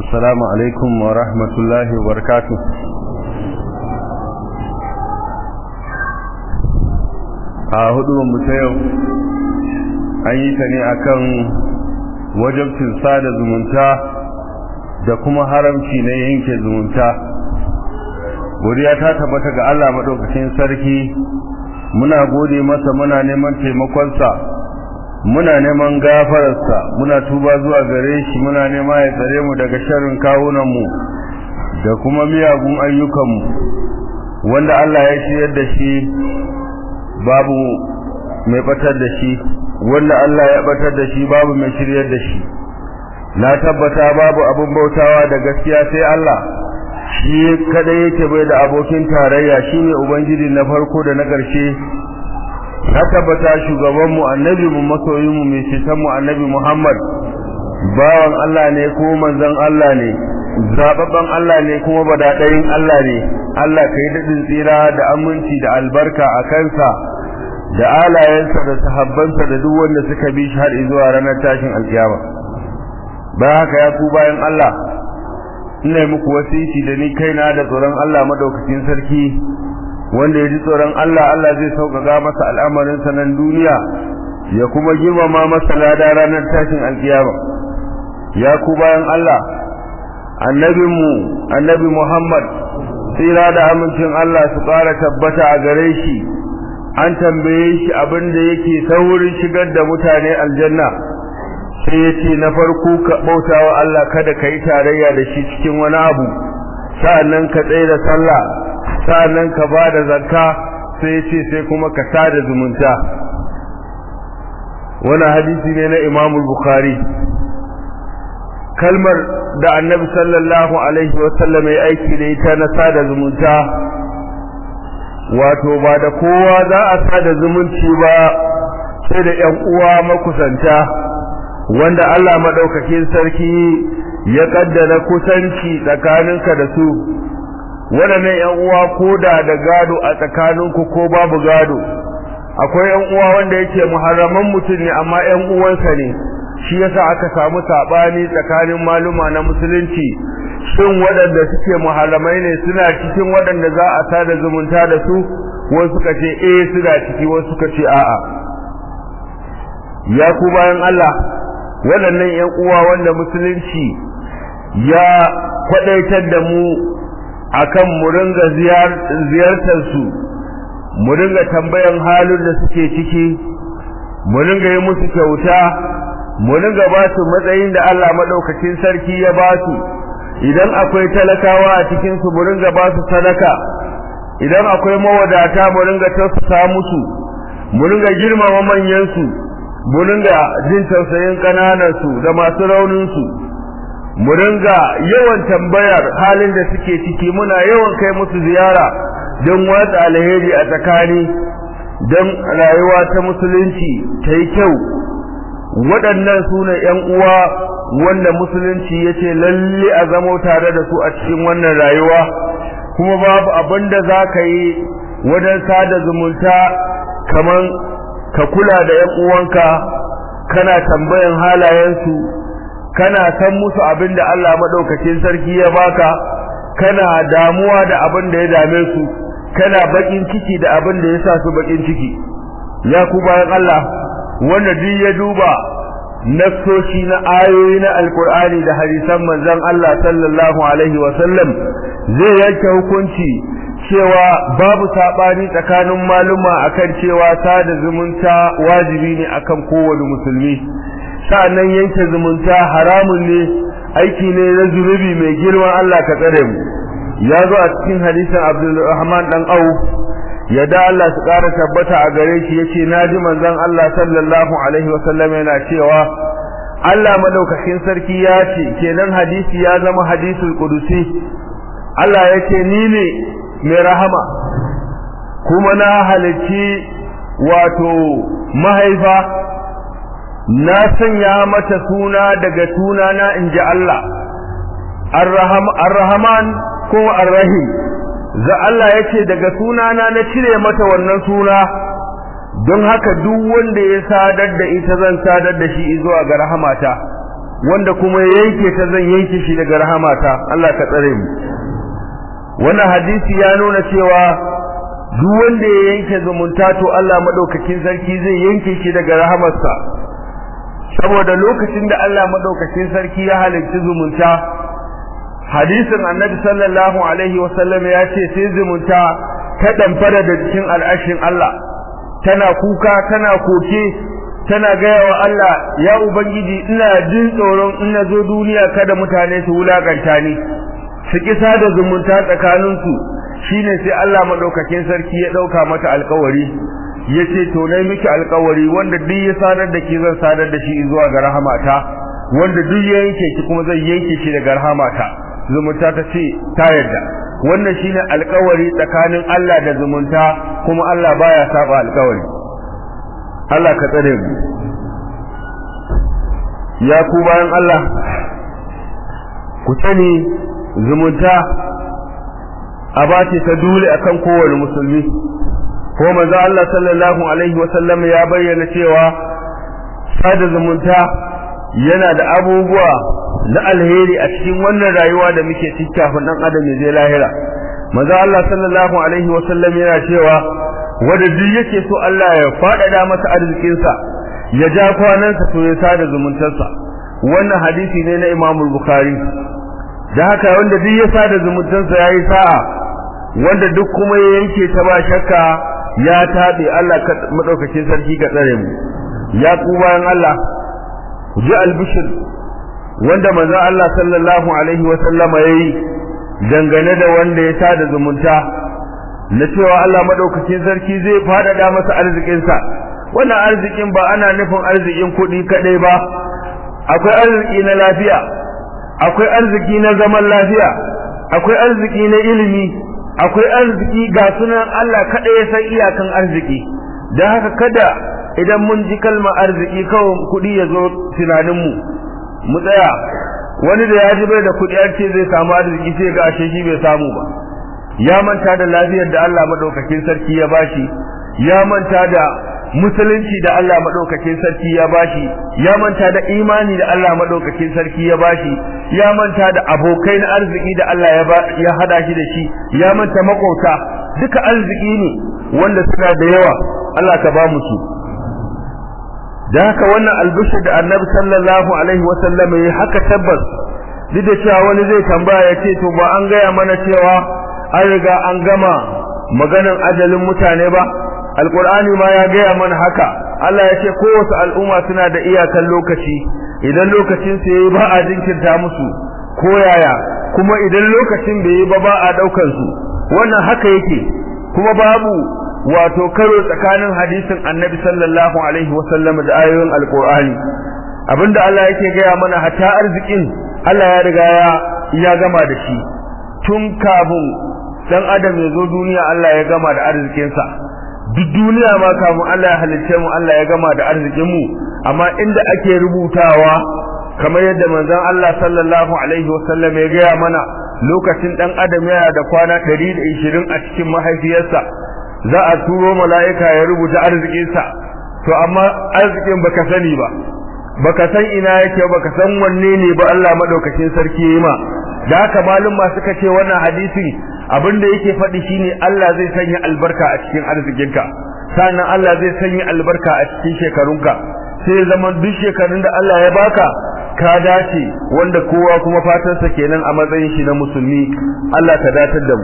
السلام عليكم ورحمة الله وبركاته a hudu ta yau an yi ta ne akan wajabcin sada zumunta da kuma haramci na yanke zumunta godiya ta tabbata ga Allah madaukakin sarki muna gode masa muna neman taimakonsa muna neman gafararsa muna tuba zuwa gare shi muna nema ya tsare mu daga sharrin kawunanmu da kuma miyagun ayyukanmu wanda Allah ya shiryar da shi babu mai batar da shi wanda Allah ya batar da shi babu mai shiryar da shi na tabbata babu abin bautawa da gaskiya sai Allah shi kada yake bai da abokin tarayya shine ubangiji na farko da na ƙarshe na tabbata shugaban mu annabi mu masoyin mu mai citan mu annabi Muhammad bawan Allah ne ko manzon Allah ne zababban Allah ne kuma badadayin Allah ne Allah kai dadin tsira da aminci da albarka a kansa da alayensa da sahabbansa da duk wanda suka bi shi har zuwa ranar tashin alkiyama bayan haka ya ku bayan Allah ina muku wasiki da ni kaina da tsoron Allah madaukakin sarki wanda ya ji tsoron Allah Allah zai sauƙaƙa masa al'amarin sa nan duniya ya kuma girmama masa lada ranar tashin alkiyama ya ku bayan Allah annabinmu annabi Muhammad tsira da amincin Allah su ƙara tabbata a gare shi an tambaye shi abin da yake saurin shigar da mutane aljanna sai ya ce na farko ka bauta wa Allah kada ka yi tarayya da shi cikin wani abu sa'annan ka tsaye da sallah sa'annan ka ba da zakka sai ya ce sai kuma ka sada zumunta wani hadisi ne na imam bukhari kalmar da annabi sallallahu alaihi wasallam ya aiki da ita na sada zumunta wato ba da kowa za a sada zumunci ba sai da ƴan uwa makusanta wanda Allah madaukakin sarki ya kaddara kusanci tsakaninka da su waɗannan ƴan uwa koda da gado a tsakaninku ko babu gado akwai ƴan uwa wanda yake muharraman mutum ne amma ƴan uwansa ne shi yasa aka samu sabani tsakanin maluma na musulunci shin waɗanda suke muharramai ne suna cikin waɗanda za a sada zumunta da su wasu suka ce eh suna ciki wasu suka ce a'a ya ku bayan Allah waɗannan ƴan uwa wanda musulunci ya kwadaitar da mu akan mu ringa ziyartar su mu ringa tambayan halin da suke ciki mu ringa yi musu kyauta mu ringa ba su matsayin da Allah madaukakin sarki ya ba su idan akwai talakawa a cikin su mu ringa ba su sadaka idan akwai mawadata mu ringa tausasa musu mu ringa girmama manyan su mu ringa jin tausayin kananan su da masu raunin su mu ringa yawan tambayar halin da suke ciki muna yawan kai musu ziyara don watsa alheri a tsakani don rayuwa ta musulunci ta yi kyau waɗannan su ne ‘yan uwa wanda musulunci ya ce lalle a zamo tare da su a cikin wannan rayuwa kuma babu abin da za ka yi wajen sada zumunta kamar ka kula da ‘yan uwanka kana tambayan halayensu kana san musu abin da Allah maɗaukacin sarki ya baka kana damuwa da abin da ya dame su kana baƙin ciki da abin da ya sa su baƙin ciki ya ku bayan Allah wanda duk ya duba nassoshi na ayoyi na alkur'ani da hadisan manzon Allah sallallahu alaihi wa sallam zai yanke hukunci cewa babu sabani tsakanin maluma akan cewa sada zumunta wajibi ne akan kowane musulmi sa'annan yanke zumunta haramun ne aiki ne na zunubi mai girma Allah ka tsare mu ya zo a cikin hadisin Abdulrahman dan Auf yadda Allah su ƙara tabbata a gare shi yace naji manzon Allah sallallahu alaihi wasallam yana cewa Allah madaukakin sarki ya ce kenan hadisi ya zama hadisul qudusi Allah yace ni ne mai rahama kuma na halicci wato mahaifa na sanya mata suna daga sunana inji Allah ar-rahman ko ar-rahim za Allah ya ce daga sunana na cire mata wannan suna don haka duk wanda ya sadar da ita zan sadar da shi zuwa ga rahamata wanda kuma yanke ta zan yanke shi daga rahamata Allah ka tsare mu wannan hadisi ya nuna cewa duk wanda ya yanke zumunta to Allah madaukakin sarki zai yanke shi daga rahamarsa saboda lokacin da Allah madaukakin sarki ya halicci zumunta hadisin annabi sallallahu alaihi wasallam ya ce sai zumunta ta damfara da cikin al'ashin Allah tana kuka tana koke tana gaya wa Allah ya ubangiji ina jin tsoron in na zo duniya kada mutane su wulakanta ni su kisa da zumunta tsakaninsu shine sai Allah madaukakin sarki ya dauka mata alkawari yace to nayi miki alkawari wanda duk ya sadar da ki zan sadar da shi zuwa ga rahamata wanda duk ya yanke ki kuma zai yanke shi daga rahamata zumunta ta ce ta yarda wannan shine alkawari tsakanin Allah da zumunta kuma Allah baya saba alkawari Allah ka tsare mu ya ku bayan Allah ku sani zumunta abace ta dole akan kowane musulmi ko manzo Allah sallallahu alaihi wasallam ya bayyana cewa sada zumunta yana da abubuwa na alheri a cikin wannan rayuwa da muke ciki kafin dan adam ya je lahira manzo Allah sallallahu alaihi wasallam yana cewa wanda duk yake so Allah ya faɗaɗa masa arzikinsa ya ja kwanansa to ya sada zumuntarsa wannan hadisi ne na Imam Bukhari da haka wanda duk ya sada zumuntarsa yayi sa'a wanda duk kuma ya yanke ta ba shakka ya tabe Allah ka madaukakin sarki ka tsare mu ya ku bayan Allah ku ji albishir wanda manzo Allah sallallahu alaihi wa sallama yayi dangane da wanda ya sada zumunta na cewa Allah madaukakin sarki zai fadada masa arzikin sa wannan arzikin ba ana nufin arzikin kuɗi kadai ba akwai arziki na lafiya akwai arziki na zaman lafiya akwai arziki na ilimi akwai arziki ga sunan Allah kada ya san iyakan arziki dan haka kada idan mun ji kalmar arziki kawai kuɗi ya zo tunaninmu mu tsaya wani da ya ji bai da kuɗi an ce zai samu arziki sai ga ashe shi bai samu ba ya manta da lafiyar da Allah madaukakin sarki ya bashi ya manta da musulunci da Allah madaukakin sarki ya bashi ya manta da imani da Allah madaukakin sarki ya bashi ya manta da abokai na arziki da Allah ya ya hada shi da shi ya manta makauta duka arziki ne wanda suna da yawa Allah ka ba mu su da haka wannan albishir da annabi sallallahu alaihi wasallam ya haka tabbas duk da cewa wani zai tambaya ya ce to ba an gaya mana cewa an riga an gama maganan ajalin mutane ba alqur'ani ma ya gaya mana haka Allah ya ce kowace al'umma suna da iyakan lokaci idan lokacin su yayi ba a jinkirta musu ko yaya kuma idan lokacin bai yi ba ba a daukan su wannan haka yake kuma babu wato karo tsakanin hadisin annabi sallallahu alaihi wasallam da ayoyin alqur'ani abinda Allah yake gaya mana hatta arzikin Allah ya riga ya ya gama da shi tun kafin dan adam ya zo duniya Allah ya gama da arzikinsa duk duniya ma kafin Allah ya halicce mu Allah ya gama da arzikin mu amma inda ake rubutawa kamar yadda manzon Allah sallallahu alaihi wasallam ya gaya mana lokacin dan adam yana da kwana 120 a cikin mahaifiyarsa za a turo mala'ika ya rubuta arzikinsa to amma arzikin baka sani ba baka san ina yake baka san wanne ne ba Allah madaukakin sarki yayi ma da haka malum ma suka ce wannan hadisi abinda yake faɗi shine Allah zai sanya albarka a cikin arzikinka sannan Allah zai sanya albarka a cikin shekarunka sai zaman duk shekarun da Allah ya baka ka dace wanda kowa kuma fatarsa kenan a matsayin shi na musulmi Allah ka datar da mu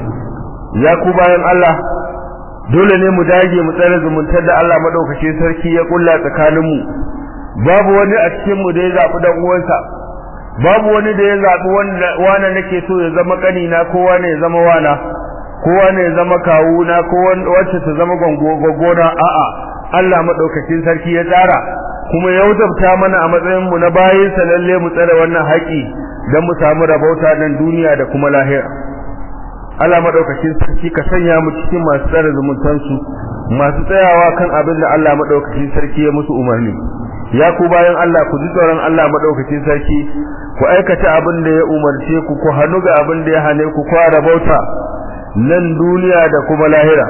ya ku bayan Allah dole ne mu dage mu tsare zumuntar da Allah madaukakin sarki ya kulla tsakanin mu babu wani a cikin mu da ya zabi dan uwansa babu wani da ya zabi wanda wanda nake so ya zama kanina ko wani ya zama wana ko wani ya zama kawuna ko wacce ta zama gongona a'a Allah madaukakin sarki ya tsara kuma ya wajabta mana a matsayin mu na bayin sa lalle mu tsare wannan haƙi dan mu samu rabauta nan duniya da kuma lahira Allah madaukakin sarki ka sanya mu cikin masu tsare zumuntan su masu tsayawa kan abin da Allah madaukakin sarki ya musu umarni ya ku bayan Allah ku ji tsoron Allah madaukakin sarki ku aikata abin da ya umarce ku ku hannu ga abin da ya hane ku ku rabauta nan duniya da kuma lahira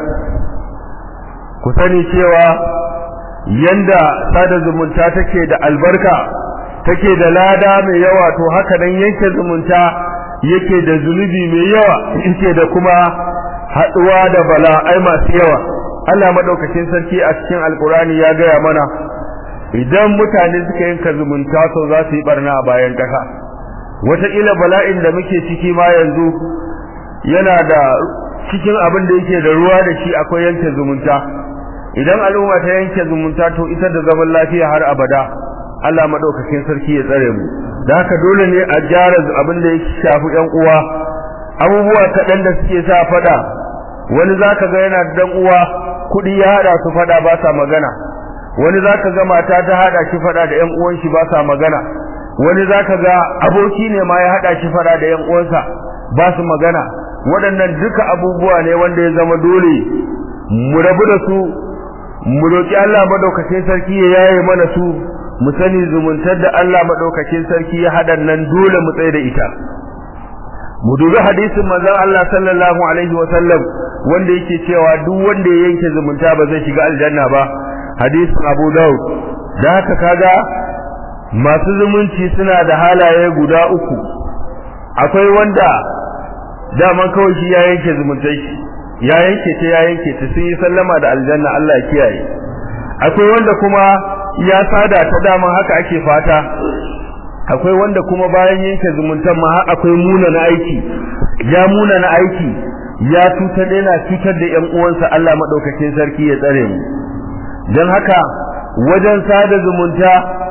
ku sani cewa yanda sada zumunta take da albarka take da lada mai yawa to haka nan yanke zumunta yake da zunubi mai yawa yake da kuma haduwa da bala'ai masu yawa Allah madaukakin sarki a cikin alkurani ya gaya mana idan mutane suka yanka zumunta to za su yi barna a bayan kasa wataƙila bala'in da muke ciki ma yanzu yana da cikin abin da yake da ruwa da shi akwai yanke zumunta idan al'umma ta yanke zumunta to ita da zaman lafiya har abada Allah madaukakin sarki ya tsare mu da haka dole ne a gyara abin da ya shafi ƴan uwa abubuwa kaɗan da suke sa fada wani zaka ga yana dan uwa kuɗi ya hada su fada ba sa magana wani zaka ga mata ta hada shi fada da ƴan uwan shi ba sa magana wani zaka ga aboki ne ma ya hada shi fada da ƴan uwansa ba su magana waɗannan duka abubuwa ne wanda ya zama dole mu rabu da su mu roki Allah madaukakin sarki ya yaye mana su mu sani zumuntar da Allah madaukakin sarki ya hada nan dole mu tsaye da ita mu dubi hadisin manzon Allah sallallahu alaihi wa sallam wanda yake cewa duk wanda ya yanke zumunta ba zai shiga aljanna ba hadisin Abu Dawud da haka kaga masu zumunci suna da halaye guda uku akwai wanda daman kawai shi ya yanke zumuntai shi ya yanke ta ya yanke ta sun yi sallama da aljanna Allah ya kiyaye akwai wanda kuma ya sada ta daman haka ake fata akwai wanda kuma bayan yanke zumuntan ma akwai muna na aiki ya muna na aiki ya cutar yana cutar da ƴan uwansa Allah madaukakin sarki ya tsare mu dan haka wajen sada zumunta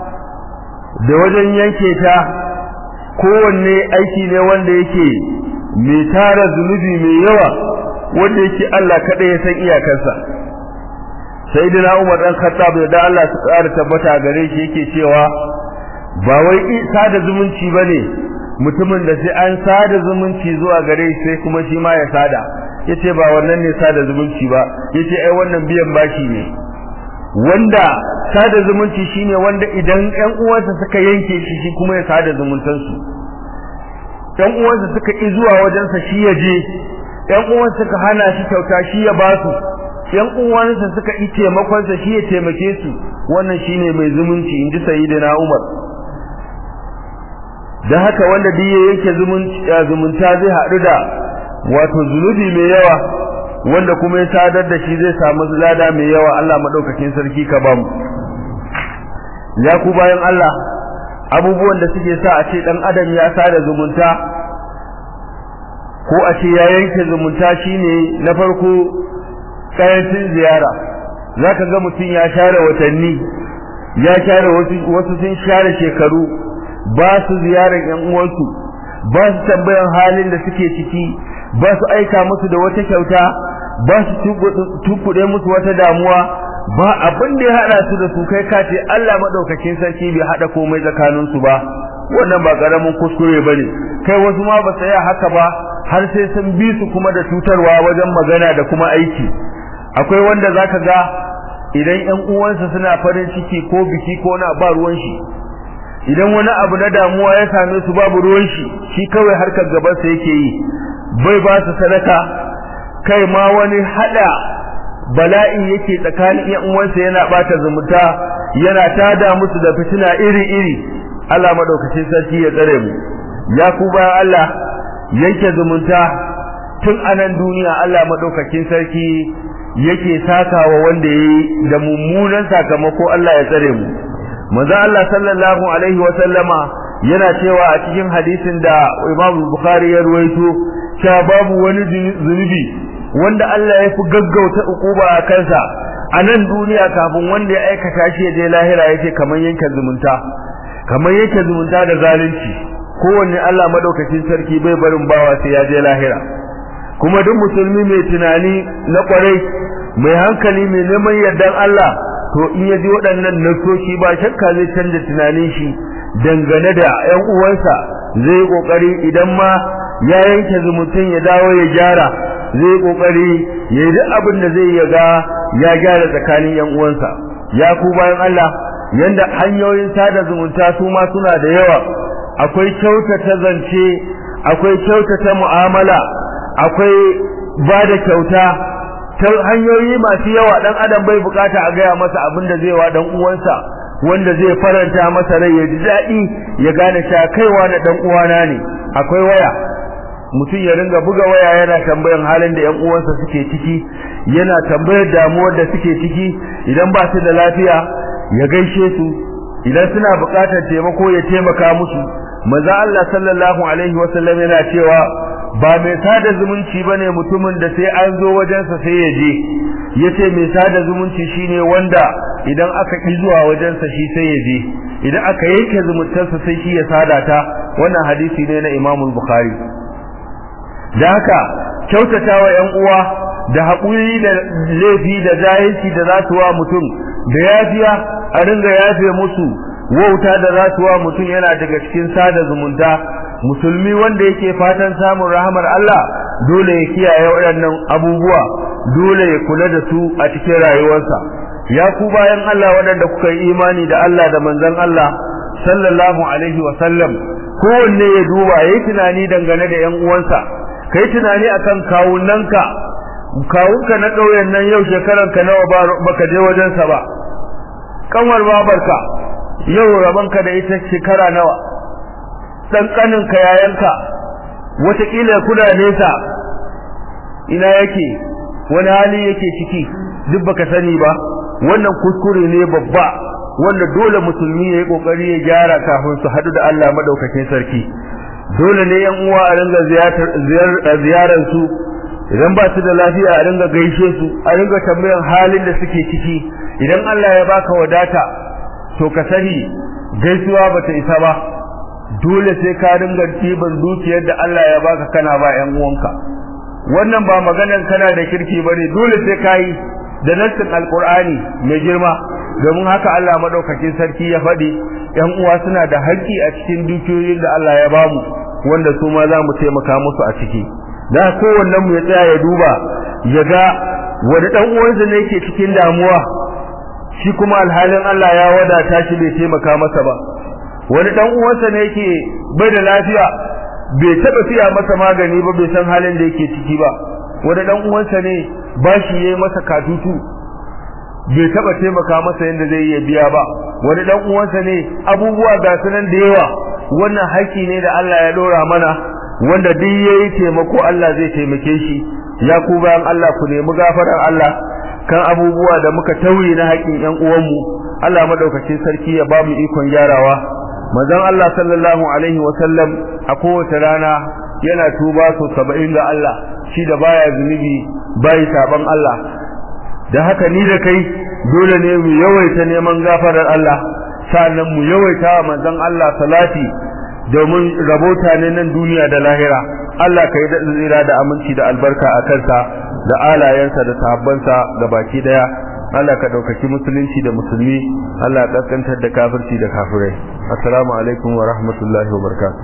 da wajen yanke ta kowanne aiki ne wanda yake mai tara zunubi mai yawa wanda yake Allah kada ya san iyakarsa sayyidina Umar dan Khattab da Allah su ƙara tabbata gare shi yake cewa ba wai sada zumunci bane mutumin da sai an sada zumunci zuwa gare shi sai kuma shi ma ya sada yace ba wannan ne sada zumunci ba yace ai wannan biyan bashi ne wanda sada zumunci shine wanda idan ƴan uwansa suka yanke shi shi kuma ya sada zumuntansu ƴan uwansa suka ki zuwa wajensa shi ya je ƴan uwansa suka hana shi kyauta shi ya ba su ƴan uwansa suka yi taimakon sa shi ya taimake su wannan shine mai zumunci inji sayyidina Umar dan haka wanda duk yake zumunci zumunta zai haɗu da wato zunubi mai yawa wanda kuma ya sadar da shi zai samu lada mai yawa Allah madaukakin sarki ka bamu ya ku bayan Allah abubuwan da suke sa a ce dan adam ya sada zumunta ko a ce ya yanke zumunta shine na farko kayancin ziyara zaka ga mutum ya share watanni ya share wasu wasu sun share shekaru ba su ziyarar yan uwansu ba su tambayan halin da suke ciki ba su aika musu da wata kyauta ba su tukuɗe musu wata damuwa ba abin da ya hada su da su kai ka ce Allah madaukakin sarki bai hada komai tsakanin su ba wannan ba karamin kuskure bane kai wasu ma ba tsaya haka ba har sai sun bi su kuma da cutarwa wajen magana da kuma aiki akwai wanda zaka ga idan ƴan uwansa suna farin ciki ko biki ko na ba ruwan shi idan wani abu na damuwa ya same su babu ruwan shi shi kawai harkar gaban sa yake yi bai ba su sadaka kai ma wani hada bala'i yake tsakanin ƴan uwansa yana bata zumunta yana tada musu da fitina iri-iri Allah madaukakin sarki ya tsare mu ya ku bayan Allah yanke zumunta tun anan duniya Allah madaukakin sarki yake sakawa wanda yayi da mummunan sakamako Allah ya tsare mu manzo Allah sallallahu alaihi wa sallama yana cewa a cikin hadisin da Imam Bukhari ya ruwaito cewa babu wani zunubi wanda Allah ya fi gaggauta ukuba a kansa a nan duniya kafin wanda ya aikata shi ya je lahira yace kamar yanke zumunta kamar yanke zumunta da zalunci kowanne Allah madaukakin sarki bai barin bawa sai ya je lahira kuma duk musulmi mai tunani na kwarai mai hankali mai neman yardan Allah to in ya ji waɗannan nasoshi ba shakka zai canza tunanin shi dangane da ƴan uwansa zai kokari idan ma ya yanke zumuntun ya dawo ya gyara zai kokari ya yi duk abin da zai yaga ya gyara tsakanin ƴan uwansa ya ku bayan Allah yanda hanyoyin sada zumunta su ma suna da yawa akwai kyautata zance akwai kyautata mu'amala akwai ba da kyauta ta hanyoyi masu yawa dan adam bai bukata a gaya masa abin da zai wa dan uwansa wanda zai faranta masa rai ya ji daɗi ya gane cewa kaiwa na dan uwana ne akwai waya mutum ya ringa buga waya yana tambayan halin da ƴan uwansa suke ciki yana tambayar damuwar da suke ciki idan ba su da lafiya ya gaishe su idan suna buƙatar taimako ya taimaka musu manzo Allah sallallahu alaihi wasallam yana cewa ba mai sada zumunci bane mutumin da sai an zo wajensa sai ya je yace mai sada zumunci shine wanda idan aka ki zuwa wajensa shi sai ya je idan aka yanke zumuntarsa sai shi ya sada ta wannan hadisi ne na Imam Bukhari da haka kyautatawa ƴan uwa da haƙuri da laifi da jahilci da za su wa mutum da yafiya a ringa yafe musu wauta da za su wa mutum yana daga cikin sada zumunta musulmi wanda yake fatan samun rahamar Allah dole ya kiyaye waɗannan abubuwa dole ya kula da su a cikin rayuwarsa ya ku bayan Allah waɗanda kuka yi imani da Allah da manzon Allah sallallahu alaihi wa sallam kowanne ya duba yayi tunani dangane da ƴan uwansa kai tunani akan kawunanka kawunka na ƙauyen nan yau shekaranka nawa baka je wajensa ba kanwar babarka yau rabanka da ita shekara nawa dan kaninka yayanka wataƙila kuna nesa ina yake wani hali yake ciki duk baka sani ba wannan kuskure ne babba wanda dole musulmi ya yi kokari ya gyara kafin su hadu da Allah madaukakin sarki dole ne yan uwa a ringa ziyarar su idan ba su da lafiya a ringa gaishe su a ringa tambayan halin da suke ciki idan Allah ya baka wadata to ka sani gaisuwa bata isa ba dole sai ka ringa ɗiban dukiyar da Allah ya baka kana ba ƴan uwanka wannan ba maganar kana da kirki bane dole sai ka yi da nassin alqur'ani mai girma domin haka Allah madaukakin sarki ya faɗi ƴan uwa suna da haƙƙi a cikin dukiyoyin da Allah ya bamu wanda su ma za mu taimaka musu a ciki da kowannen mu ya tsaya ya duba ya ga wani ɗan uwansa ne yake cikin damuwa shi kuma alhalin Allah ya wadata shi bai taimaka masa ba wani dan uwansa ne yake bai da lafiya bai taba siya masa magani ba bai san halin da yake ciki ba wani dan uwansa ne bashi yayi masa katutu bai taba taimaka masa yanda zai iya biya ba wani dan uwansa ne abubuwa ga sunan da yawa wannan haƙi ne da Allah ya dora mana wanda duk yayi taimako Allah zai taimake shi ya ku bayan Allah ku nemi gafarar Allah kan abubuwa da muka tauye na haƙin ƴan uwanmu Allah madaukakin sarki ya ba mu ikon gyarawa manzon Allah sallallahu alaihi wa sallam a kowace rana yana tuba so 70 ga Allah shi da baya zunubi bai saban Allah da haka ni da kai dole ne mu yawaita neman gafarar Allah sannan mu yawaita manzon Allah salati domin rabota ne nan duniya da lahira Allah ka yi da tsira da aminci da albarka a kansa da alayensa da sahabbansa ga baki daya Allah ka daukaki musulunci da musulmi Allah ka kaskantar da kafirci da kafirai assalamu alaikum wa rahmatullahi wa barakatuh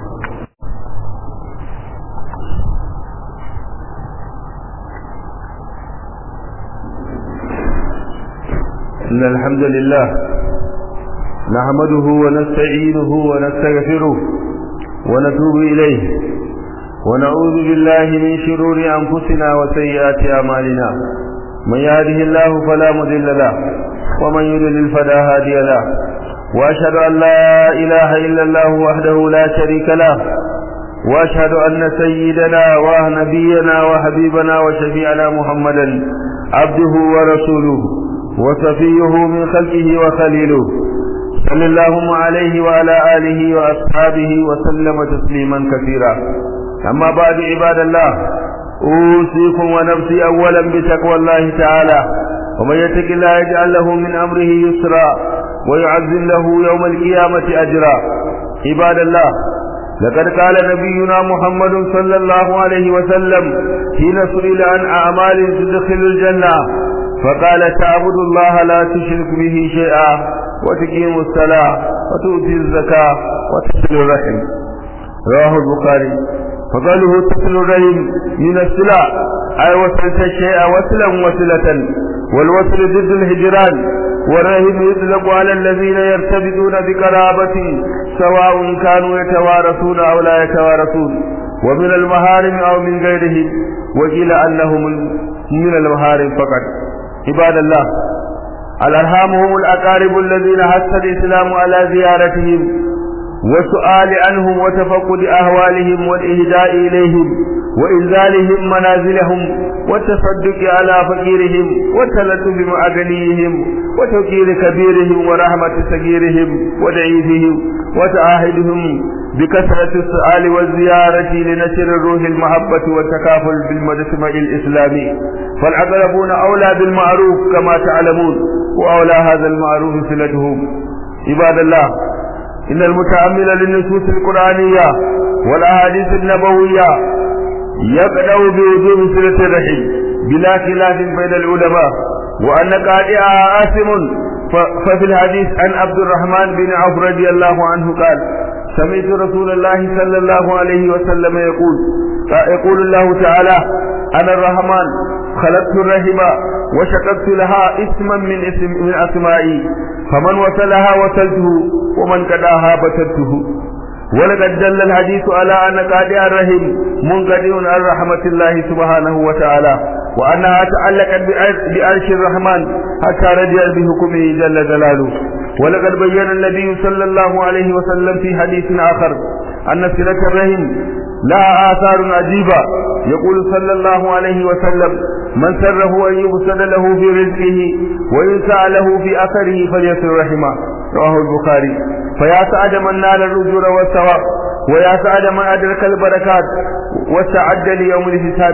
إن الحمد لله نحمده ونستعينه ونستغفره ونتوب إليه ونعوذ بالله من شرور أنفسنا وسيئات أعمالنا من يهده الله فلا مضل له ومن يضلل فلا هادي له وأشهد أن لا إله إلا الله وحده لا شريك له وأشهد أن سيدنا ونبينا وحبيبنا وشفيعنا محمدا عبده ورسوله وصفيه من خلقه وخليله صلى الله عليه وعلى آله وأصحابه وسلم تسليما كثيرا أما بعد عباد الله أوصيكم ونفسي أولا بتقوى الله تعالى ومن يتق الله يجعل له من أمره يسرا ويعزم له يوم القيامة أجرا عباد الله لقد قال نبينا محمد صلى الله عليه وسلم حين سئل عن أعمال تدخل الجنة فقال تعبد الله لا تشرك به شيئا وتقيم الصلاة وتؤتي الزكاة وتصل الرحم رواه البخاري فقاله تصل الرحم من الصلة أي وصلت الشيء وصلا وصلة والوصل ضد الهجران والرحم يطلق على الذين يرتبطون بقرابة سواء كانوا يتوارثون أو لا يتوارثون ومن المهارم أو من غيرهم وقيل أنهم من المهارم فقط عباد الله الأرحام هم الأقارب الذين حث الإسلام على زيارتهم والسؤال عنهم وتفقد أهوالهم والإهداء إليهم وإنزالهم منازلهم والتصدق على فقيرهم والتلطف مع غنيهم وتوقير كبيرهم ورحمة صغيرهم وضعيفهم وتعاهدهم بكثرة السؤال والزيارة لنشر الروح المحبة والتكافل بالمجتمع الإسلامي فالأقربون أولى بالمعروف كما تعلمون وأولى هذا المعروف صلتهم عباد الله إن المتأمل للنصوص القرآنية والأحاديث النبوية يقدع بوجوب صلة الرحم بلا خلاف بين العلماء وأن قاطعها آثم ففي الحديث عن عبد الرحمن بن عوف رضي الله عنه قال سمعت رسول الله صلى الله عليه وسلم يقول يقول الله تعالى أنا الرحمن خلقت الرحم وشققت لها اسما من اسم من اسمائي فمن وصلها وصلته ومن قداها بترته ولقد دل الحديث على ان قادع الرحم منقطع عن رحمه الله سبحانه وتعالى وانها تعلقت بعرش الرحمن حتى رجع بحكمه جل جلاله ولقد بين النبي صلى الله عليه وسلم في حديث اخر ان صله الرحم لها آثار عجيبة يقول صلى الله عليه وسلم من سره أن يبسل له في رزقه وينسى له في أثره فليصل رحمه رواه البخاري فيا سعد من نال الرجل والثواب ويا سعد من أدرك البركات واستعد ليوم الحساب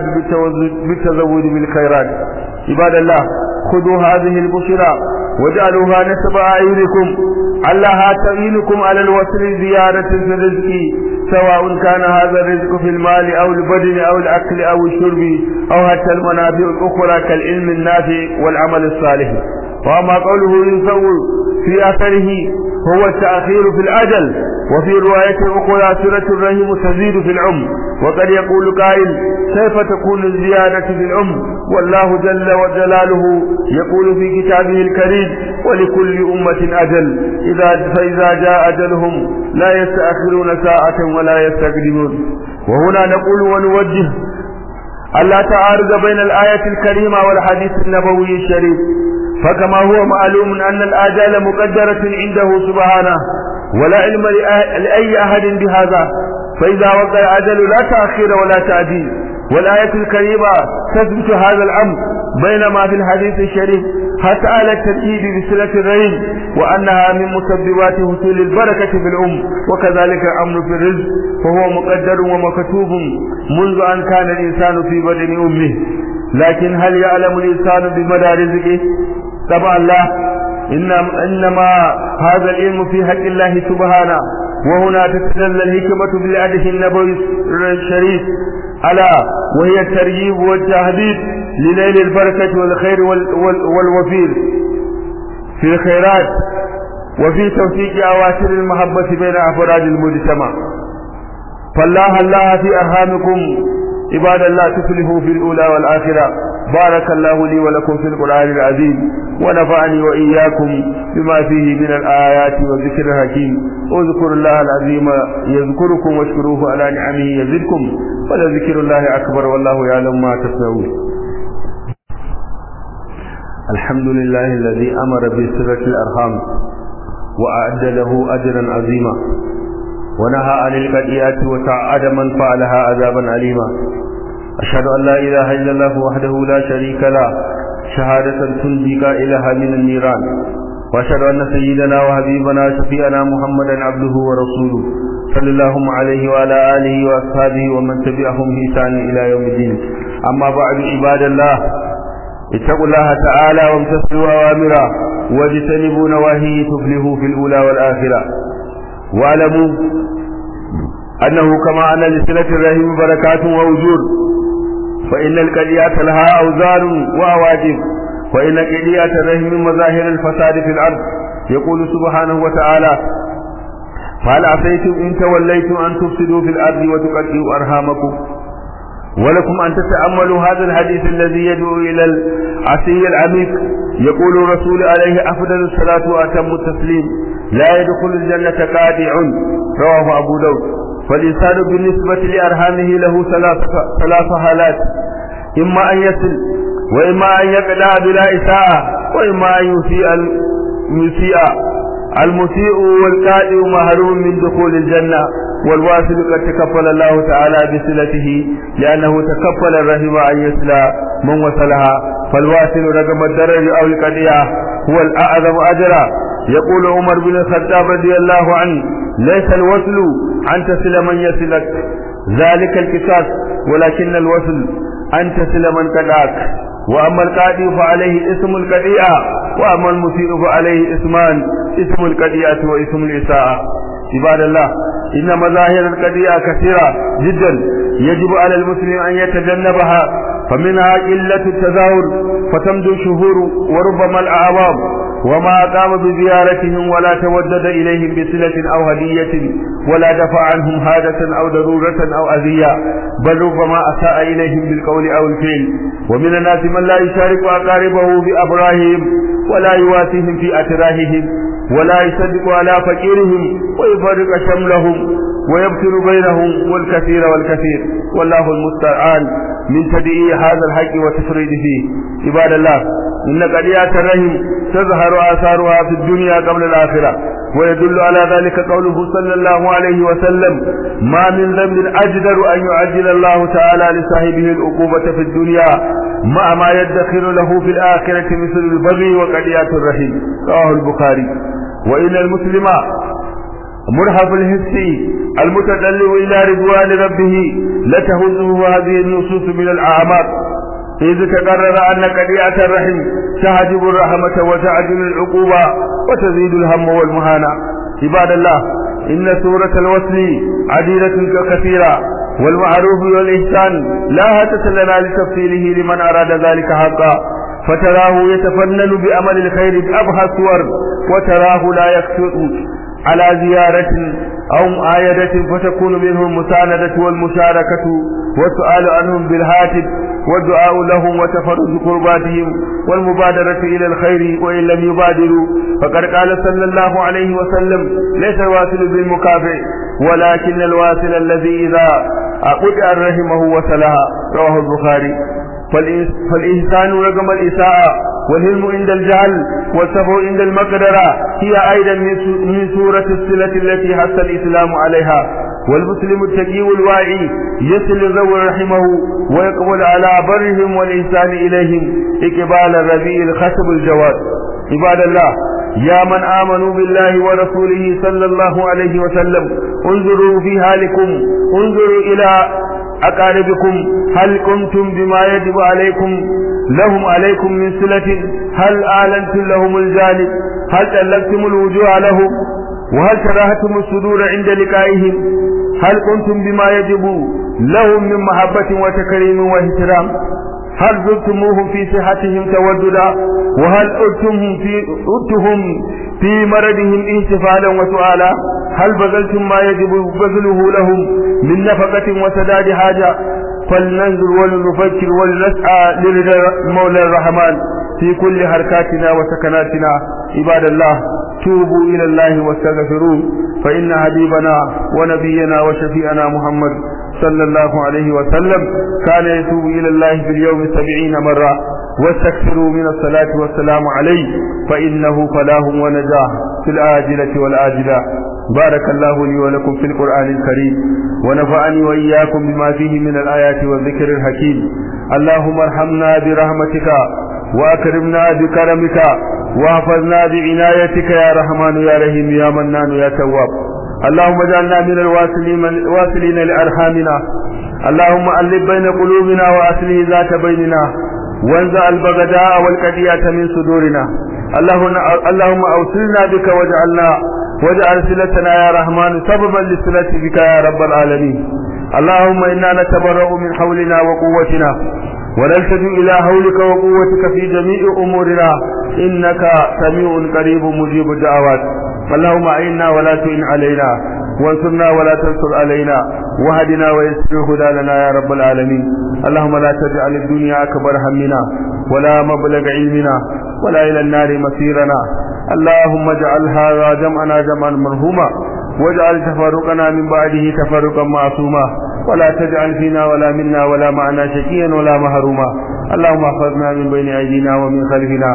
بالتزود بالخيرات عباد الله خذوا هذه البشرى وجعلوها نسب أعينكم الله تعينكم على الوصل زيارة في الرزق سواء كان هذا الرزق في المال أو البدن أو الأكل أو الشرب أو حتى المنافع الأخرى كالعلم النافع والعمل الصالح وأما قوله ينفع في أثره هو التأخير في الأجل وفي رواية أخرى سورة الرحم تزيد في العمر وقد يقول قائل كيف تكون الزيادة في العمر والله جل وجلاله يقول في كتابه الكريم ولكل أمة أجل إذا فإذا جاء أجلهم لا يستأخرون ساعة ولا يستقدمون وهنا نقول ونوجه ألا تعارض بين الآية الكريمة والحديث النبوي الشريف فكما هو معلوم أن الآجال مقدرة عنده سبحانه ولا علم لأي أحد بهذا فإذا وقع الأجل لا تأخير ولا تعديل والآية الكريمة تثبت هذا الأمر بينما في الحديث الشريف حتى على التركيب بصلة الرحم وأنها من مسببات حصول البركة في الأم وكذلك الأمر في الرزق فهو مقدر ومكتوب منذ أن كان الإنسان في بدن أمه لكن هل يعلم الإنسان بمدى رزقه طبعا لا إنما, إنما هذا العلم في حق الله سبحانه وهنا تتدل الحكمة بالعدس النبوي الشريف ألا وهي الترجيب والتهديد لنيل البركة والخير وال وال والوفير في الخيرات وفي توثيق أواتر المحبة بين أفراد المجتمع فالله الله في أرحامكم عباد الله تفلحوا في الأولى والآخرة بارك الله لي ولكم في القرآن العظيم ونفعني وإياكم بما فيه من الآيات والذكر الحكيم اذكروا الله العظيم يذكركم واشكروه على نعمه يزدكم ولذكر الله أكبر والله يعلم ما تصنعون الحمد لله الذي أمر بصلة الأرحام وأعد له أجرا عظيما ونهى عن القديات وتعد من فعلها عذابا أليما أشهد أن لا إله إلا الله وحده لا شريك له شهادة تنجي قائلها من النيران وأشهد أن سيدنا وحبيبنا شفيعنا محمدا عبده ورسوله صلى الله عليه وعلى آله وأصحابه ومن تبعهم بإحسان إلى يوم الدين أما بعد عباد الله اتقوا الله تعالى وامتثلوا أوامره واجتنبوا نواهيه تفلحوا في الأولى والآخرة واعلموا أنه كما أن لصلة الرحم بركات ووجود فإن القليات لها أوزار وأواجب وإن قليات الرحم مظاهر الفساد في الأرض يقول سبحانه وتعالى فهل عصيتم إن توليتم أن تفسدوا في الأرض وتقطعوا أرحامكم ولكم أن تتأملوا هذا الحديث الذي يدعو إلى العصي العميق يقول الرسول عليه أفضل الصلاة وأتم التسليم لا يدخل الجنة قادع رواه أبو داود فالإنسان بالنسبة لأرحامه له ثلاث ثلاث حالات إما أن يصل وإما أن يقدع بلا إساءة وإما يسيء المسيء المسيء والكائن محروم من دخول الجنة والواصل قد تكفل الله تعالى بصلته لأنه تكفل الرحم أن يصل من وصلها فالواصل رقم الدرج أو القضية هو الأعظم أجرا يقول عمر بن الخطاب رضي الله عنه ليس الوصل أن تصل من يصلك ذلك القصاص ولكن الوصل أن تصل من قدعك وأما القاضي فعليه اسم القضية وأما المسيء فعليه اسمان اسم القضية واسم الإساءة عباد الله إن مظاهر القضية كثيرة جدا يجب على المسلم أن يتجنبها فمنها قلة التظاهر فتمضي الشهور وربما الأعوام وما قام بزيارتهم ولا تودد إليهم بصلة أو هدية ولا دفع عنهم حاجة أو ضرورة أو أذية بل ربما أساء إليهم بالقول أو الفعل ومن الناس من لا يشارك أقاربه بأبراههم ولا يواسيهم في أتراههم ولا يصدق على فقيرهم ويفرق شملهم ويبتل بينهم والكثير والكثير والله المستعان من تدعي هذا الحق وتفريد فيه عباد الله إن قضية الرحم تظهر آثارها في الدنيا قبل الآخرة ويدل على ذلك قوله صلى الله عليه وسلم ما من ذنب أجدر أن يعجل الله تعالى لصاحبه العقوبة في الدنيا مع ما يدخر له في الآخرة مثل البغي وقضية الرحم رواه البخاري وإن المسلم مرهف الحس المتدلع إلى رضوان ربه لتهزه هذه النصوص من الأعماق إذ تقرر أن قضية الرحم تهجب الرحمة وتعجل العقوبة وتزيد الهم والمهانة عباد الله إن سورة الوصل عديدة كثيرة والمعروف والإحسان لا هاتة لنا لتفصيله لمن أراد ذلك حقا فتراه يتفنن بأمل الخير بأبهى الصور وتراه لا يكثر على زيارة أو معايدة فتكون منه المساندة والمشاركة والسؤال عنهم بالهاتف والدعاء لهم وتفرج قرباتهم والمبادرة إلى الخير وإن لم يبادروا فقد قال صلى الله عليه وسلم ليس الواصل بالمكافئ ولكن الواصل الذي إذا قطع رحمه وصلها رواه البخاري فالإحسان رقم الإساءة والهلم عند الجهل والصبر عند المقدرة هي أيضا من سورة الصلة التي حث الإسلام عليها والمسلم التقي الواعي يصل ذوي رحمه ويقبل على برهم والإحسان إليهم إقبال الربيع الخشب الجواد عباد الله يا من آمنوا بالله ورسوله صلى الله عليه وسلم انظروا في حالكم انظروا إلى أقاربكم هل قمتم بما يجب عليكم لهم عليكم من صلة هل أعلنتم لهم الجانب هل تلقتم الوجوه لهم وهل كرهتم الصدور عند لقائهم هل قمتم بما يجب لهم من محبة وتكريم واحترام هل زرتموهم في صحتهم توددا وهل أرتهم في أرتهم في مرضهم احتفالا وسؤالا هل بذلتم ما يجب بذله لهم من نفقة وسداد حاجة فلننظر ولنفكر ولنسعى لرضا مولى الرحمن في كل حركاتنا وسكناتنا عباد الله توبوا إلى الله واستغفروه فإن حبيبنا ونبينا وشفيعنا محمد صلى الله عليه وسلم كان يتوب إلى الله في اليوم سبعين مرة واستكثروا من الصلاة والسلام عليه فإنه فلاه ونجاه في الآجلة والآجلة بارك الله لي ولكم في القرآن الكريم ونفعني وإياكم بما فيه من الآيات والذكر الحكيم اللهم ارحمنا برحمتك وأكرمنا بكرمك واحفظنا بعنايتك يا رحمن يا رحيم يا منان يا تواب اللهم اجعلنا من الواصلين الواصلين لأرحامنا اللهم ألف بين قلوبنا وأصله ذات بيننا وانزع البغداء والكدية من صدورنا اللهم اللهم أوصلنا بك واجعلنا واجعل صلتنا يا رحمن سببا لصلة بك يا رب العالمين اللهم إنا نتبرأ من حولنا وقوتنا ونلتجئ إلى حولك وقوتك في جميع أمورنا إنك سميع قريب مجيب الدعوات اللهم أعنا ولا تعن علينا وانصرنا ولا تنصر علينا وهدنا ويسر هدى لنا يا رب العالمين اللهم لا تجعل الدنيا أكبر همنا ولا مبلغ علمنا ولا إلى النار مسيرنا اللهم اجعل هذا جمعنا جمعا مرهوما واجعل تفرقنا من بعده تفرقا معصوما ولا تجعل فينا ولا منا ولا معنا شقيا ولا مهروما اللهم احفظنا من بين أيدينا ومن خلفنا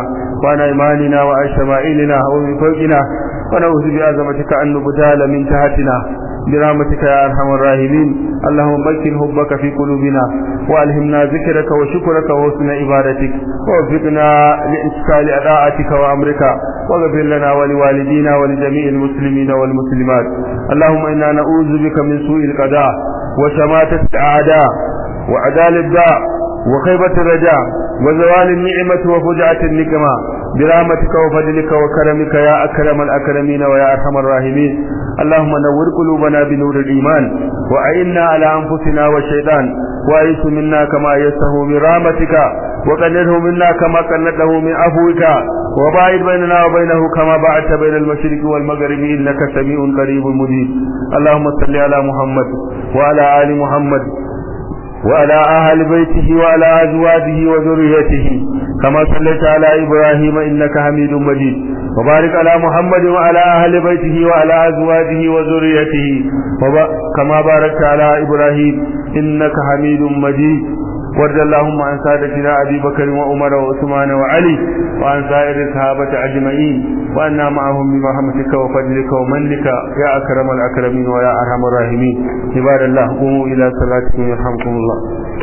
وعن أيماننا وعن شمائلنا ومن فوقنا ونعوذ بعظمتك أن نبتال من تحتنا برحمتك يا أرحم الراحمين اللهم مكن حبك في قلوبنا وألهمنا ذكرك وشكرك وحسن عبادتك ووفقنا لإشكال أداءتك وأمرك واغفر لنا ولوالدينا ولجميع المسلمين والمسلمات اللهم إنا نعوذ بك من سوء القضاء وشماتة الأعداء وعدال الداء وخيبة الرجاء وزوال النعمة وفجعة النقمة برحمتك وفضلك وكرمك يا أكرم الأكرمين ويا أرحم الراحمين اللهم نور قلوبنا بنور الإيمان وأعنا على أنفسنا والشيطان وأيس منا كما يسه برحمتك وقنده منا كما قنده من عفوك وباعد بيننا وبينه كما باعدت بين المشرق والمغرب إنك سميع قريب مجيب اللهم صل على محمد وعلى آل محمد وعلى أهل بيته وعلى أزواجه وذريته كما صليت على إبراهيم إنك حميد مجيد وبارك على محمد وعلى أهل بيته وعلى أزواجه وذريته كما باركت على إبراهيم إنك حميد مجيد وارض اللهم عن سادتنا أبي بكر وعمر وعثمان وعلي وعن سائر الصحابة أجمعين وأنا معهم برحمتك وفضلك ومنك يا أكرم الأكرمين ويا أرحم الراحمين عباد الله قوموا إلى صلاتكم يرحمكم الله